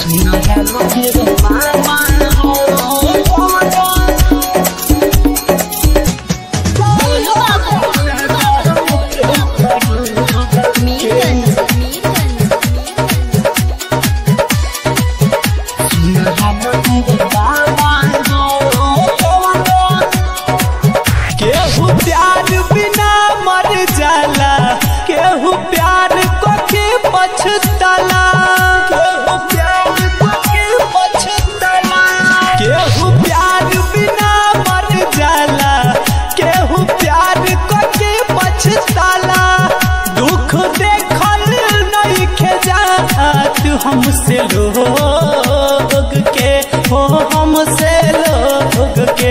केहू प्यार बिना मर जाला केहू प्यार को के पछताला केहू प्यार को के पछताला केहू प्यार बिना मर जाला केहू प्यार को के पछताला दुख देखल नहीं खेजात हमसे लोग के हो हमसे लोग के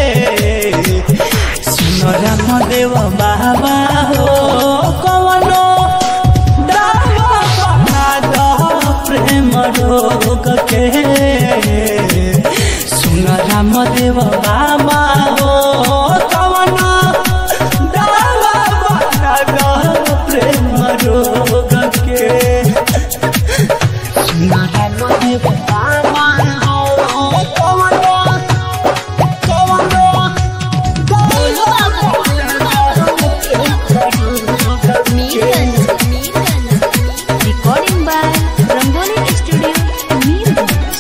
सुनरा मदेव बाबा हो कवनो दावा बना दो प्रेम रोग के सुनरा मदेव बाबा हो कवनो दावा बना दो प्रेम रोग के सुनरा मदेव बाबा हो कवनो कवनो Recording by Rangoli Studio, Meerut.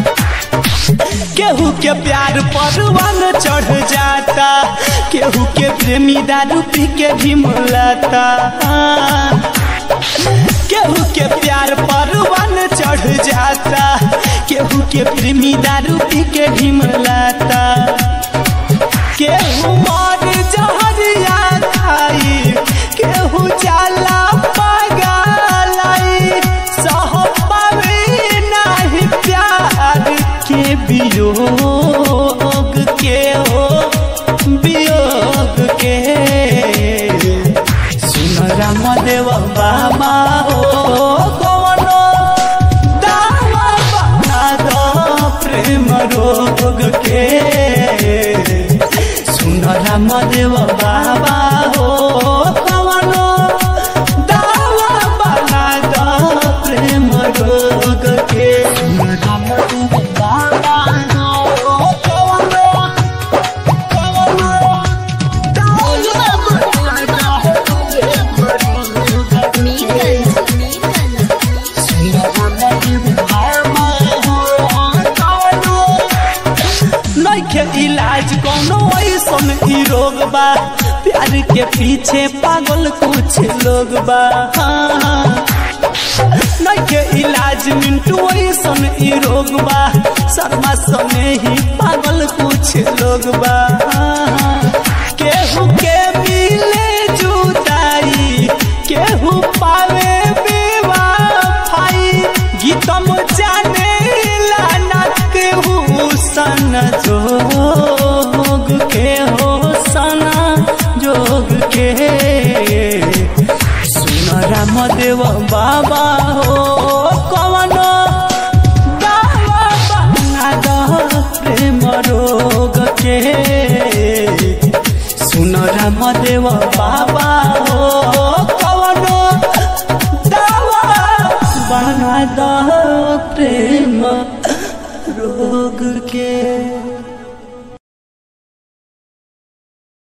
केहू के प्यार परवान चढ़ जाता केहू के प्रेमी दारू पी के भी मुलाता केहू के प्यार परवान चढ़ जाता केहू के प्रेमी दारू पी के भी मुलाता केहू मर जहरिया खाई केहू जाला पगलाई सह पावे नाही प्यार के वियोग के हो वियोग के सुन रामदेव बाबा हो कवनो दावा बना दो प्रेम रोग के सुन रामदेव बाबा हो कवनो दावा बना दो प्रेम रोग के सुन रामदेव बाबा हो कवनो कवनो नइखे इलाज कोनो ऐसन ई रोग बा प्यार के पीछे पागल कुछ लोग बा हाँ। नइखे इलाज मिंटू ऐसन ई रोग बा शर्मा सने ही पागल कुछ लोग बा हाँ। केहू के मिले जुदाई केहू पावे बेवफाई गीतम जाने लाना केहू सन जोग के हो सना जोग के सुन रामदेव बाबा हो कवनो दावा बना दो प्रेम रोग के सुन रामदेव बाबा हो कवनो दावा बना दो प्रेम रोग के